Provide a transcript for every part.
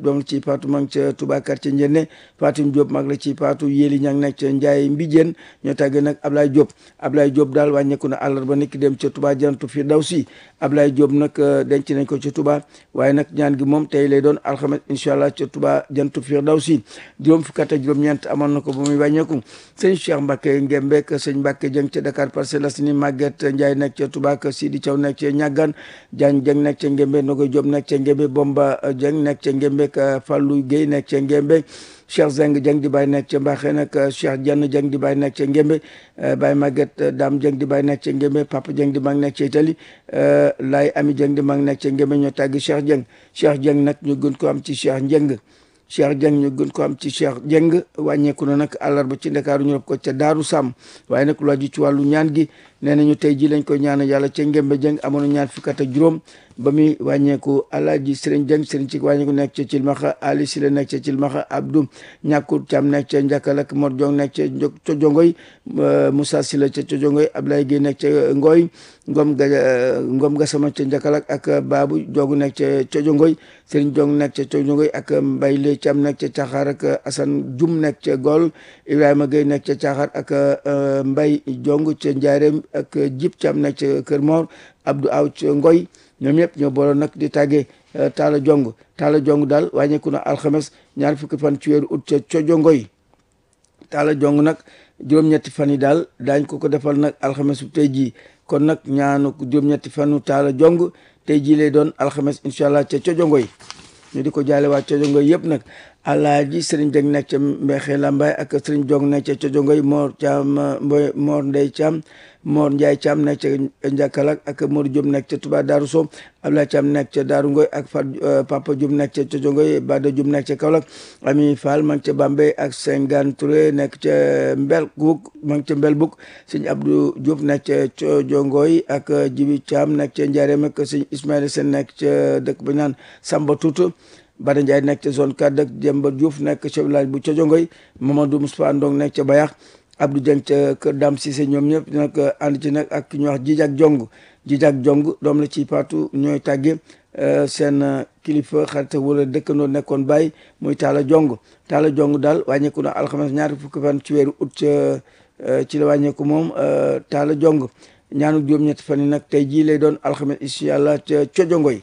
doom la ci faatu ma ngi ca Touba quartier Njenne Fatim Diop mag la ci faatu Yéli ñang nekk ca Njaay Mbijeen ñoo tàggee nag Ablaye Diop Ablaye Diop daal wàññeeku na àllarba niki dem ca Touba jantu fi daw si Ablaye Diop nag denc nañ ko ca Touba waaye nag ñaan gi moom tey lay doon alxames incha allah ca Touba jantu fi daw si juróom fukk ak juróom-ñeent amoon na ko ba muy wàññeeku sëñ Cheikh Mbacke Ngembek sëñ Mbacke Jëng ca Dakar Parcelles Assainies Maguette Ndiaye nekk ca Touba ak Sidi Thiaw nekk ca Ñaggan Diagne Jëng nekk ca Ngembe Nogoy Diop nekk ca Ngembe Bomba Jëng nekk ca Ngembe Fallou Guèye nekk ca Ngembe Cheikh Zeng Jëng di bàyyi nekk ca Mbaxe nag Cheikh Diagne Jëng di bàyyi nekk ca Ngembe Baye Maguette Dame Jëng di bàyyi nekk ca Ngembe Papa Jëng di mag nekk ca Italie Laay Ami Jëng di mag nekk ca Ngembe ñoo tàggi Cheikh Jëng Cheikh Jëng nag ñu gën ko am ci Cheikh Njëng Cheikh Dieng ñu gën ko am ci Cheikh Dieng wàññeeku na nag àllarba ci Ndakaaru ñu rob ko ca Daaru Sàmm waaye nag lu aju ci wàllu ñaan gi nee nañu tey ji lañ koy ñaan yàlla ca Ngembe Dieng amoon na ñaar fukk ak juróom ba muy wàññeeku Alaaji Sëriñ Dieng Sëriñ ci wàññeeku nekk ca Cilmaxa Ali Sile nekk ca Cilmaxa Abdou ñàkkut Cam nekk ca Njakkal ak Mor Jong nekk ca Cojongoy Moussa Sila ca Cojongoy Ablaye Gueye nekk ca Ngoy Ngom ga Ngom Gasama ca Njakkal ak Babu Jogu nekk ca Cojongoy Sëriñ Jong nekk ca Cojongoy ak Mbay Le Cam nekk ca Caxaar ak Asan Jum nekk ca Gol Ibrahima Gueye nekk ca Caxaar ak Mbay Jong ca Njaareem ak Jib Cam nekk ca Kër Mor Abdou Aw ca Ngoy ñoom ñëpp ñoo booloon nag di tàggee Talla Jong Talla Jong daal wàññeeku na alxames ñaar fukki fan ci weeru ut ca Cojongoy Talla Jong nag juróom-ñetti fan yi daal daañ ko ko defal nag alxames bu tey jii kon nag ñaanu juróom-ñetti fanu Talla Jong tey jii lay doon alxames incha allah ca Cojongoy ñu di ko jaale waa Cojongoy yëpp nag alaaji sëriñ Jeng nekk ca Mbexe Lambaay ak sëriñ Jong nekk ca Cojongoy Mor Caam Mor Ndey Caam Mor Ndiaye Caam nekk ca Njakkalak ak Modou Diop nekk ca Touba Darou Sow Abdoulaye Caam nekk ca Darou Ngoy ak Fat Papa Diop nekk ca Cojongoy Bada Diop nekk ca Kaolack Ami Fall ma ngi ca Bambey ak Sengan Touré nekk ca Mbel Buk ma ngi ca Mbel Buk sëñ Abdou Diop nekk ca Cojongoy ak Jibi Caam nekk ca Njaareem ak sëñ Ismaïla Sène nekk ca dëkk ba naan Samba Tuutu Bada Ndiaye nekk ca zone 4 ak Demba Diouf nekk ca village bu Cojongoy Mamadou Moustapha Ndong nekk ca Bayax Abdou Dieng ca kër Dame Cissé ñoom ñëpp nag ànd ci nag ak ñu wax Jijak Jong Jijak Jong doom la ci paatu ñooy tàgge seen kilifa xarit wala dëkkandoo nekkoon bàyyi muy Talla Jong Talla Jong daal wàññeeku na alxames ñaari fukki fan ci weeru ut ca ci la wàññeeku moom Talla Jong ñaanu juróom-ñetti fan yi nag tey jii lay doon alxames incha allah ca Cojongoy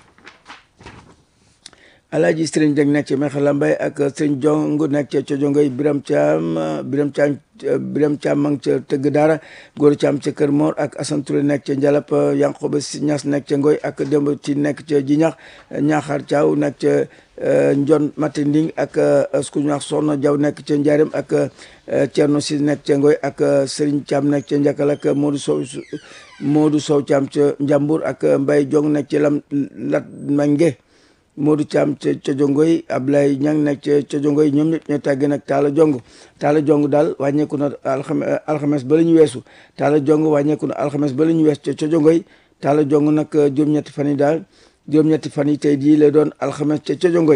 alaaji sëriñ Jeng nekk ca Mexa Lambay ak sëriñ Jong nekk ca Cojongoy Biram Caam Biram Caam Biram Caam ma ngi ca tëgg daara góor Caam ca Kër Mor ak Asan Touré nekk ca Njalap Yankoba Si Ñas nekk ca Ngoy ak Demba ci nekk ca Jiñax Ñaaxaar Caaw nekk ca Njon Matinding ak ku ñu wax Soxna Jaw nekk ca Njaareem ak Cerno Si nekk ca Ngoy ak sëriñ Caam nekk ca Njakal ak Modou Sow Modou Sow Caam ca Njambur ak Mbay Jong nekk ca Lam Lat Mange Modou Thiam ca Cojongoy Ablaye Ñang nekk ca Cojongoy ñoom ñëpp ñoo tàggee nag Talla Jong Talla Jong daal wàññeeku na alxames alxames ba la ñu weesu Talla Jong wàññeeku na alxames ba la ñu weesu ca Cojongoy Talla Jong nag juróom-ñetti fan yi daal juróom-ñetti fan yi tey jii lay doon alxames ca Cojongoy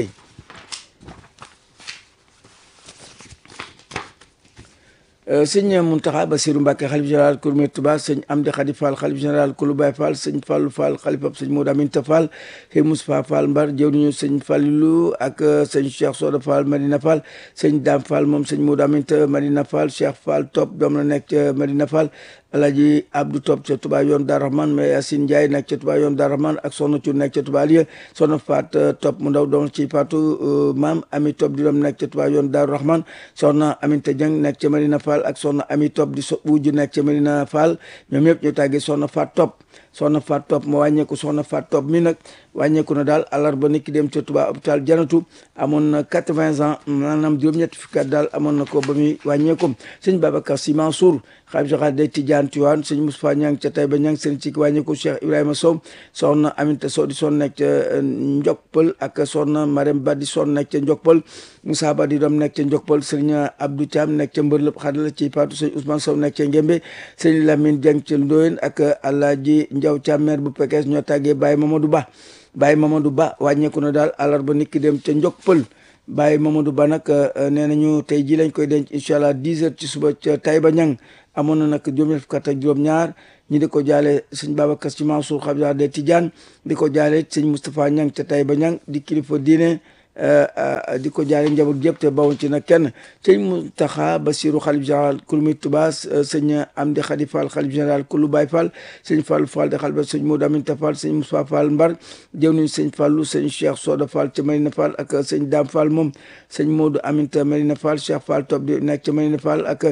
sëñ Muntaxa Basiru Mbàkke xalif général Kouroumé Touba sëñ Amdi Xadi Fall xalif général Koulou Baye Fall sëñ Fallu Fall xalifab sëñ Modou Aminta Fall sëñ Moustapha Fall Mbar jëwriñu sëñ Fallilu ak sëñ Cheikh Soda Fall Madina Fall sëñ Dame Fall moom sëñ Modou Aminta Madina Fall Cheikh Fall Top doom la nekk ca Madina Fall Alaji Abdou Top ca Touba yoon Dar Rahman mais Yacine Ndiaye nekk ca Touba yoon Dar Rahman ak Soxna Cuun nekk ca Touba Aliya Soxna Faat Top mu ndaw doom ci Faatu maam Ami Top di doom nekk ca Touba yoon Dar Rahman Soxna Aminta Dieng nekk ca Madina Fall ak Soxna Ami Top di so wujj nekk ca Madina Fall ñoom ñëpp ñu tàggee Soxna Faat Top soxna Faat Top moo wàññeeku soxna Faat Top mi nag wàññeeku na daal àllarba nit ki dem ca Touba hôpital Janatu amoon na quatre-vingts ans maanaam juróom-ñetti fukki at daal amoon na ko ba muy wàññeekum sëñ Babacar Sy Mansour xalif général day Tijaan Tiwaan sëñ Moustapha Ñang ca Taïba Ñang sëñ ci wàññeeku Cheikh Ibrahima Sow soxna Aminta Sow di son nekk ca Njokpal ak soxna Marème Ba di son nekk ca Njokpal Moussa Ba di doom nekk ca Njokpal sëñ Abdou Thiam nekk ca Mbërlëp xadala ci Paatu sëñ Ousmane Sow nekk ca Ngembe sëñ Lamine Dieng ca Ndoyen ak Alaaji Njaw Thiam maire bu Pekes ñoo tàggee Baye Mamadou Ba Baye Mamadou Ba wàññeeku na daal àllarba nit ki dem ca Njokpal Baye Mamadou Ba nag nee nañu tey ji lañ koy denc incha allah 10 heures ci suba ca Taïba Ñang amoon na nag juróom fukk ak juróom-ñaar ñi di ko jaale sëñ Babacar Sy Mansour xabisa de Tidiane di ko jaale sëñ Moustapha Ñang ca Taïba Ñang di kilifa diine di ko jaale njaboot yëpp te bawuñ ci nag kenn sëñ Mountakha Bassirou xalif général kulu muy Touba sëñ Amdi Khady Fall xalif général kulu Baye Fall sëñ Fallou Fall de xalba sëñ Modou Aminta Fall sëñ Moussa Fall Mbar jëw nañ sëñ Fallou sëñ Cheikh Soda Fall ca Marina Fall ak sëñ Dame Fall moom sëñ Modou Aminta Marina Fall Cheikh Fall Top di nekk ca Marina Fall ak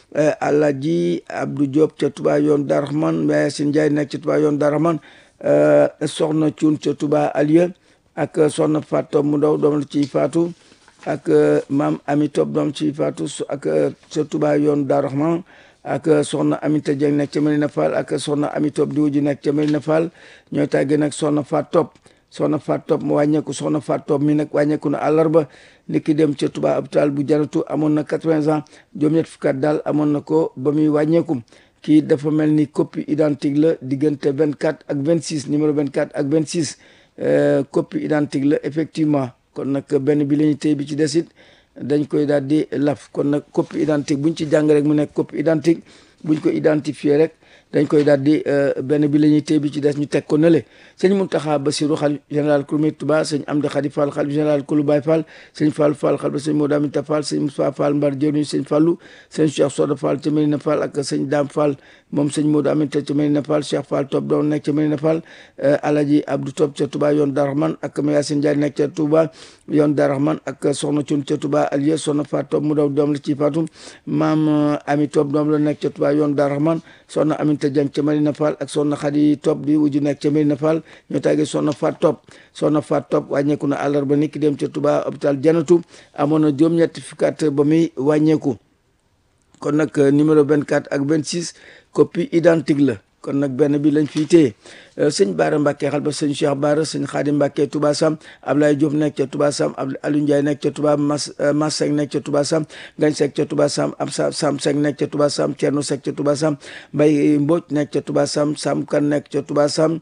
Alaaji Abdou Diop ca Touba yoon Darahman Yacine Ndiaye nekk ca Touba yoon Darahman soxna Cuun ca Touba Alieu ak soxna Fat Top mu ndaw doom la ci faatu ak maam Ami Top doom ci faatu ak ca Touba yoon Darahman ak soxna Aminta Dieng nekk ca Medina Fall ak soxna Ami Top di wuju nekk ca Medina Fall ñooy tàggee nag soxna Fat Top soxna Fat Top mu wàññeeku soxna Fat Top mi nag wàññeeku na àllarba ni ki dem ca Touba hôpital bu jaratu amoon na quatre-vingts ans juróom-ñett fukki at daal amoon na ko ba muy wàññeeku kii dafa mel ni copie identique la diggante vingt quatre ak vingt six numéro vingt quatre ak vingt six copie identique la effectivement kon nag benn bi la ñuy téy bi ci desit dañ koy daal di laf kon nag copie identique buñ ci jàng rek mu nekk copie identique buñ ko identifier rek dañ koy daal di benn bi la ñuy téy bi ci des ñu teg ko nële sëñ Mountakha Bassirou xalif général kulu Touba sëñ Amdi Khady Fall xalif général kulu Baye Fall sëñ Fall Fall xalif sëñ Modou Aminta Fall sëñ Moussa Fall Mbar jëwriñ sëñ Fallou sëñ Cheikh Soda Fall ca Medina Fall ak sëñ Dame Fall moom sëñ Modou Aminta ca Medina Fall Cheikh Fall Top doon nekk ca Medina Fall Alaji Abdou Top ca Touba yoon Darahman ak Yacine Ndiaye nekk ca Touba yoon Darahman ak soxna Cuun ca Touba Alieu soxna Fat Top mu daw doom la ci faatu maam Ami Top doom la nekk ca Touba yoon Darahman soxna Aminta Dieng ca Medina Fall ak soxna Khady Top di wuju nekk ca Medina Fall ñoo tàggee soxna Fat Top soxna Fat Top wàññeeku na àllarba ni ki dem ca Touba hôpital Janatu amoon na juróom-ñetti fukki at ba muy wàññeeku kon nag numéro 24 ak 26 copie identique la kon nag benn bi lañ fiy téye sëñ Baara Mbacke xal ba sëñ Cheikh Baara sëñ Xaadim Mbacke Touba Sam Ablaye Diop nekk ca Touba Sam Aliou Ndiaye nekk ca Touba Mas Mas Seck nekk ca Touba Sam Gañ Seck ca Touba Sam am sa Sam Seck nekk ca Touba Sam Thierno Seck ca Touba Sam Mbaye Mbodj nekk ca Touba Sam Sam Kan nekk ca Touba Sam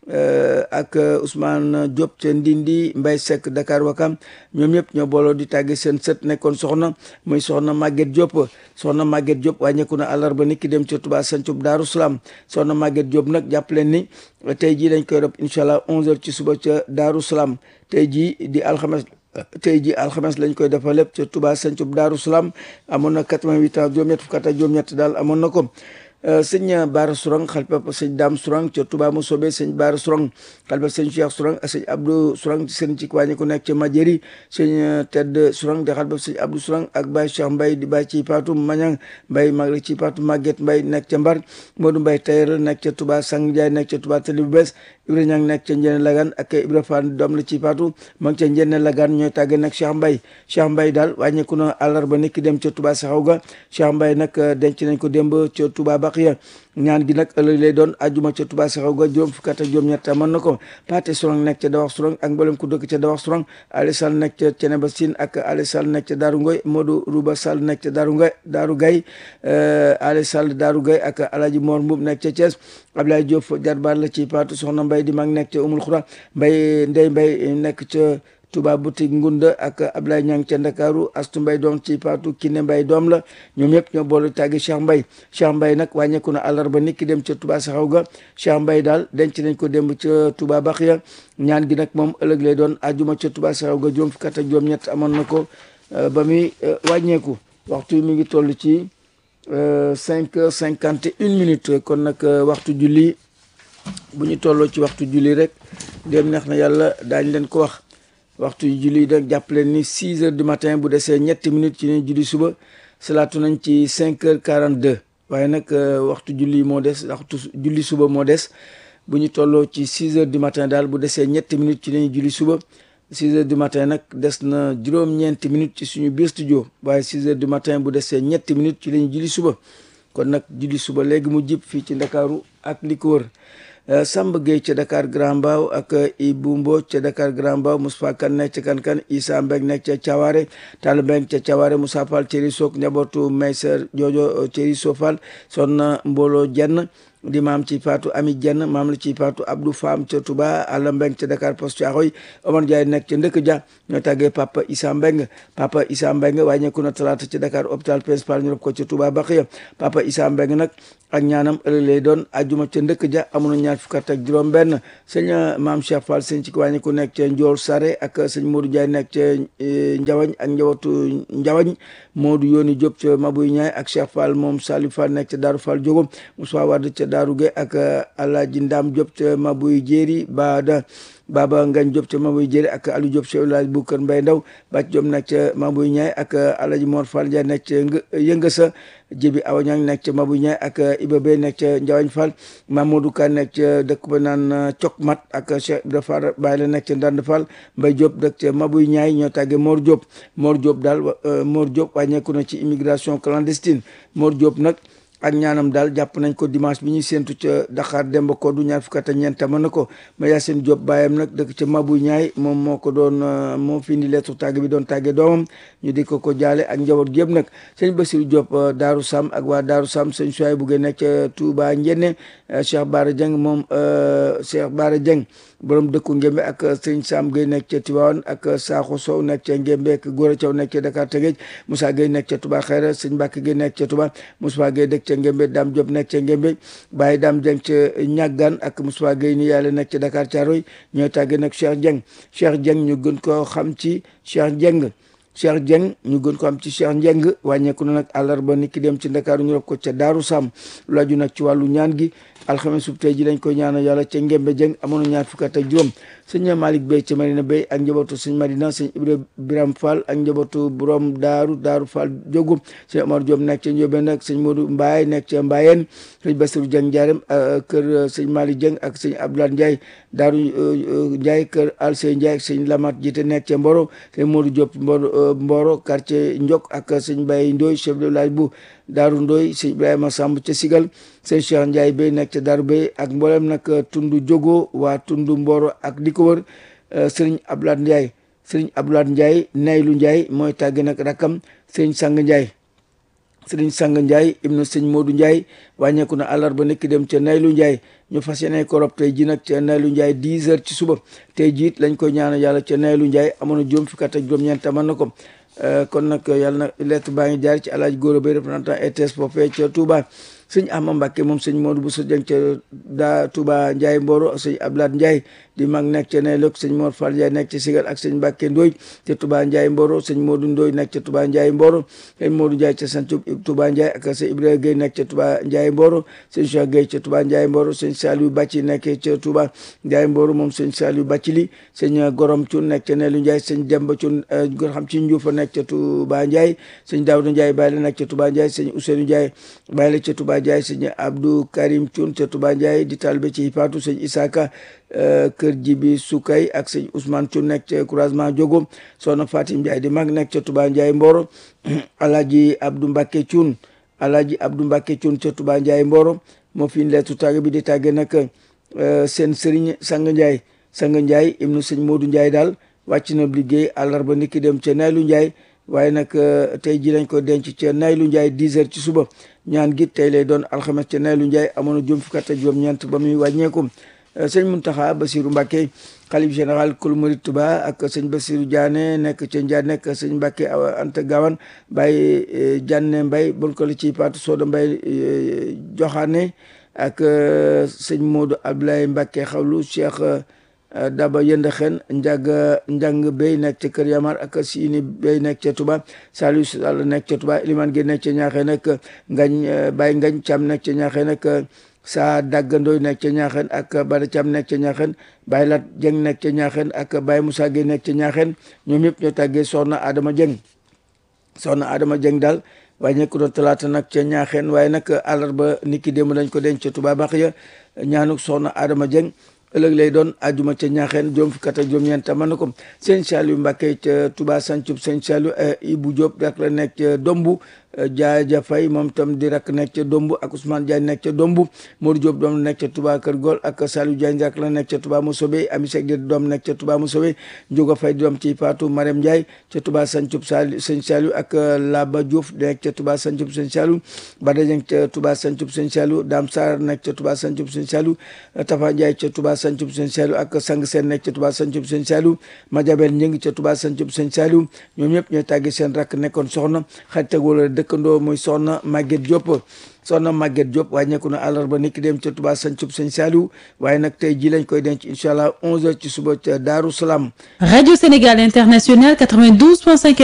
ak Ousmane Diop ca Ndindi Mbaye Seck Dakar Wakam ñoom ñëpp ñoo booloo di tàgge seen sët nekkoon soxna muy soxna Maguette Diop soxna Maguette Diop wàññeeku na àllarba ni ki dem ca Touba Sancub Daaru Salaam soxna Maguette Diop nag jàpp leen ni tey jii dañ koy rob incha allah 11h ci suba ca Daaru Salaam tey jii di alxames tey jii alxames lañ koy defal lépp ca Touba Sancub Daaru Salaam amoon na 88 ans juróom-ñett fukk ak juróom-ñett daal amoon na ko. sëñ Baara Sourang xalifa sëñ Dame Sourang ca Touba mu soobee sëñ Baara Sourang xalifa sëñ Cheikh Sourang ak sëñ Abdou Sourang seen ci wàññi ku nekk ca Majeri sëñ Tedd Sourang di xalifa sëñ Abdou Sourang ak Baye Cheikh Mbaye di Baye ci Patou Mañang Mbaye mag la ci Patou Maguette Mbaye nekk ca Mbar Modou Mbaye Tayer nekk ca Touba Sang Ndiaye nekk ca Touba Tali bu bees Ibra Ñang nekk ca Njene Lagan ak Ibra Fall doom la ci Patou ma ngi ca Njene Lagan ñooy tàgge nag Cheikh Mbaye Cheikh Mbaye daal wàññeeku na àllarba niki dem ca Touba Saxaw ga Cheikh Mbaye nag denc nañ ko démb ca Touba Baqiya ñaan gi nag ëllëg lay doon ajuma ca Touba Saxaw ga juróom fukki at ak juróom-ñett mën na ko Paate Sourang nekk ca Dawax Sourang ak mboolem ku dëkk ca Dawax Sourang Ali Sall nekk ca Ceneba Sine ak Ali Sall nekk ca Daaru Ngoy Modou Rouba Sall nekk ca Daaru Ngoy Daaru Gay Ali Sall Daaru Gay ak Alaji Mor Mbub nekk ca Thiès Ablaye Diop jarbaar la ci Paatu Soxna Mbay di mag nekk ca Umul Xura Mbay Ndey Mbay nekk ca Touba boutique Ngunda ak Ablaye Ñang ca Ndakaaru Astu Mbay doom ci Paatu Kiné Mbay doom la ñoom ñëpp ñoo boole tàggi Cheikh Mbay Cheikh Mbay nag wàññeeku na àllarba nit ki dem ca Touba Saxaw ga Cheikh Mbay daal denc nañ ko démb ca Touba Baxiya ñaan gi nag moom ëllëg lay doon ajuma ca Touba Saxaw ga juróom fukki at ak juróom-ñett amoon na ko ba muy wàññeeku waxtu mi ngi toll ci cinq heures cinquante et une minutes kon nag waxtu julli bu ñu tolloo ci waxtu julli rek dem neex na yàlla daañ leen ko wax waxtu julli nag jàpp leen ni six heures du matin bu desee ñetti minutes ci ne julli suba salaatu nañ ci cinq heures quarante deux waaye nag waxtu julli moo des waxtu julli suba moo des bu ñu tolloo ci six heures du matin daal bu desee ñetti minutes ci ne julli suba six heures du matin nag des na juróom-ñeenti minutes ci suñu biir studio waaye six heures du matin bu desee ñetti minutes ci lañu julli suba kon nag julli suba léegi mu jib fii ci ndakaaru ak li ko wër Samba Gueye ca Dakar Grand Mbao ak Ibou Mbodj ca Dakar Grand Mbao Moustapha Kane nekk ca Kankan Issa Mbeng nekk ca Thiaware Tall Mbeng ca Thiaware Moussa Fall Thierry Sok njabootu Mayser Jojo Thierry Sofal Sonna Mbolo Jenn di maam ci faatu Ami Jenn maam la ci faatu Abdou Fam ca Touba Alla Mbeng ca Dakar Poste Thiaroye Omar Ndiaye nekk ca Ndëkk Dia ñoo tàggee Papa Issa Mbeng Papa Issa Mbeng wàññeeku na talaata ci Dakar hôpital principal ñu rob ko ca Touba Baxiya Papa Issa Mbeng nag ak ñaanam ëllëg lay doon ajjuma ca ndëkk ja amoon na ñaar fukk ak juróom benn sëñ maam Cheikh Fall sëñ ci wàññi ku nekk ca Njool Sare ak sëñ Modou Ndiaye nekk ca Njawañ ak njabootu Njawañ Modou Yoni Diop ca Mabuy Ñaay ak Cheikh Fall moom Salif Fall nekk ca Daaru Fall Jogo Moussa Wade ca Daaru Ge ak Alaaji Ndam Diop ca Mabuy Jéeri Baada Baba Ngañ Diop ca Mabuy Jéeri ak Aliou Diop ca village bu Kër Mbay Ndaw Bàcc Diop nekk ca Mabuy Ñaay ak Alaaji Mor Fall Ndiaye nekk ca Yëngasa Jibi Awa Ñang nekk ca Mabuy Ñaay ak Iba Bey nekk ca Njawañ Fall Mamadou Ka nekk ca dëkk ba naan Cok Mat ak Cheikh Ibra Fall Baye la nekk ca Ndand Fall Mbay Diop dëkk ca Mabuy Ñaay ñoo tàggee Mor Diop Mor Diop daal Mor Diop wàññeeku na ci immigration clandestine Mor Diop nag ak ñaanam daal jàpp nañ ko dimanche bi ñuy séentu ca Dakar Demba Koddu ñaar fukk ak ñeent mën na ko ma Yacine Diop baayam nag dëkk ca Mabuy Ñaay moom moo ko doon moo fi indi lettre tàgg bi doon tàggee doomam ñu di ko ko jaale ak njaboot gi yëpp nag sëñ Bassirou Diop Daaru Sam ak waa Daaru Sam sëñ Suwaay buggee nekk ca Touba Njenne Cheikh Bara Dieng moom Cheikh Bara Dieng borom dëkku Ngembe ak sëñ Sam Gueye nekk ca Tivaouane ak Sakho Sow nekk ca Ngembe ak Gora Thiaw nekk ca Dakar Tëgéej Moussa Gueye nekk ca Touba Xayra sëñ Mbacke Gueye nekk ca Touba Moussa Gueye dëkk ca Ngembe Dame Diop nekk ca Ngembe Baye Dame Dieng ca Ñaggan ak Moussa Gueye ni yàlla nekk ca Dakar Thiaroye ñooy tàggee nag Cheikh Dieng Cheikh Dieng ñu gën koo xam ci Cheikh Dieng Cheikh Dieng ñu gën ko am ci Cheikh Njeng wàññeeku na nag àllarba ni ki dem ci Ndakaaru ñu rob ko ca Daaru Sam lu aju nag ci wàllu ñaan gi alxames sub tey ji lañ koy ñaanal yàlla ca Ngembe Dieng amoon na ñaar fukk ak juróom sëñ Malick Bey ca Marina Bey ak njabootu sëñ Madina sëñ Ibra Biram Fall ak njabootu borom Daaru Daaru Fall Jogu sëñ Omar Diop nekk ca Njóobeen nag sëñ Modou Mbaye nekk ca Mbayeen sëñ Bassirou Dieng Ndiarème kër sëñ Malick Dieng ak sëñ Abdoulaye Ndiaye Daaru Ndiaye kër Alsey Ndiaye ak sëñ Lamat Jite nekk ca Mboro sëñ Modou Diop Mboro Mboro quartier Ndiok ak sëñ Baye Ndoy chef de village bu Daaru Ndoy sëñ Ibrahima Samb ca Sigal sëñ Cheikh Ndiaye Bey nekk ca Daaru Bey ak mboolem nag tundu Jogo waa tundu Mboro ak di ko wër sëriñ Abdoulaye Ndiaye sëriñ Abdoulaye Ndiaye Naylu Ndiaye mooy tàgge nag rakam sëriñ Sang Ndiaye sëriñ Sang Ndiaye ibnu sëñ Modou Ndiaye wàññeeku na àllarba nekk dem ca Naylu Ndiaye ñu fas yéene ko rob tey ji nag ca Naylu Ndiaye 10 heures ci suba tey jiit lañ koy ñaanal yàlla ca Naylu Ndiaye amoon na juróom fukki at ak juróom-ñeent mën na ko kon nag yàlla na lettre baa ngi jaar ci alaaji Góora Bay représentant ETS foofee ca Touba sëñ Ahma Mbacke moom sëñ Modou Bousso Dieng ca daa Touba Ndiaye Mboro sëñ Abdoulaye Ndiaye di mag nekk ca Naylok sëñ Mor Fall Ndiaye nekk ca Sigal ak sëñ Mbacke Ndoy ca Touba Ndiaye Mboro sëñ Modou Ndoy nekk ca Touba Ndiaye Mboro sëñ Modou Ndiaye ca Santhiou Touba Ndiaye ak sëñ Ibrahima Gueye nekk ca Touba Ndiaye Mboro sëñ Cheikh Gueye ca Touba Ndiaye Mboro sëñ Saliou Bàcci nekk ca Touba Ndiaye Mboro moom sëñ Saliou Bàcci li sëñ Gorom Thioune nekk ca Naylu Ndiaye sëñ Demba Thioune gor xam ci Ndioufa nekk ca Touba Ndiaye sëñ Daouda Ndiaye bàyyi la nekk ca Touba Ndiaye sëñ Ousseynou Ndiaye bàyyi la ca Touba Ndiaye sëñ Abdou Karim Thioune ca Touba Ndiaye di talibé ci Fatou sëñ Isaka kër Jibi Sukay ak sëñ Ousmane Thioune nekk ca croisement Diogo soxna Fatim Ndiaye di mag nekk ca Touba Ndiaye Mboro Alaaji Abdou Mbacke Thioune Alaaji Abdou Mbacke Thioune ca Touba Ndiaye Mboro moo fi leetu tàgg bi di tàgge nag seen sëriñ Sang Ndiaye Sang Ndiaye ibnu sëñ Modou Ndiaye daal wàcc na liggéey àllarba niki dem ca Naylu Ndiaye waaye nag tey ji lañ ko denc ca Naylu Ndiaye 10 heures ci suba ñaan gi tey lay doon alxames ca Naylu Ndiaye amoon na juróom fukk ak juróom-ñeent ba muy wàññeeku sëñ Muntaxa Basiru Mbàkke xalif général kul murid Tuba ak sëñ Basiru Diané nekk ca Ndiané nekk sëñ Mbàkke Anta Gawan Baye Diané Mbay bon ko la ci Paatu Sooda Mbay Joxaane ak sëñ Modou Abdoulaye Mbàkke xawlu Cheikh Daba Yënd Xen njàng njàng bay nekk ca Kër Yamar ak Siini bay nekk ca Touba Saliou Sall nekk ca Touba Iliman Gueye nekk ca Ñaaxee nag ngañ Baye Ngañ Cam nekk ca Ñaaxee nag saa dàggandooy nekk ca Ñaaxeen ak Bada Cam nekk ca Ñaaxeen Baye Lat Jeng nekk ca Ñaaxeen ak Baye Moussa Gueye nekk ca Ñaaxeen ñoom ñëpp ñoo tàggee Soxna Adama Jeng Soxna Adama Jeng daal waaye ñekk doon talaata nag ca Ñaaxeen waaye nag àllarba niki démb lañ ko denc ca Touba Bax ya ñaanuk Soxna Adama Jeng ëllëg lay doon àjjuma ca ñaaxeen juróom fukk ak juróom-ñeent mën na ko sëñ Saliou Mbacke ca Touba Santhiou sëñ Saliou Ibou Diop dak la nekk ca Dombu Jaaja Fay moom tam di rakk nekk ca Dombu ak Ousmane Diagne nekk ca Dombu Modou Diop doom nekk ca Touba Kër Gol ak Saliou Diagne rak la nekk ca Touba Mousobé Ami Seck di doom nekk ca Touba Mousobé Njoga Fay di doom ci Fatou Marème Ndiaye ca Touba Sancub Sali Sëñ Saliou ak Laba Diouf nekk ca Touba Sancub Sëñ Saliou Bada Dieng ca Touba Sancub Sëñ Saliou Dame Sarr nekk ca Touba Sancub Sëñ Saliou Tafa Ndiaye ca Touba Sancub Sëñ Saliou ak Sang Seen nekk ca Touba Sancub Sëñ Saliou Madiabel Ñing ca Touba Sancub Sëñ Saliou ñoom ñëpp ñooy tàggi seen rakk nekkoon soxna xarit ak wala dëkkandoo muy soxna Maguette Diop soxna Maguette Diop wàññeeku na àllarba niki dem ca Touba Sancub Sëñ Saliou waaye nag tey ji lañ koy denc incha allah 11h ci suba ca Daaru Salaam Radio Sénégal International 92.5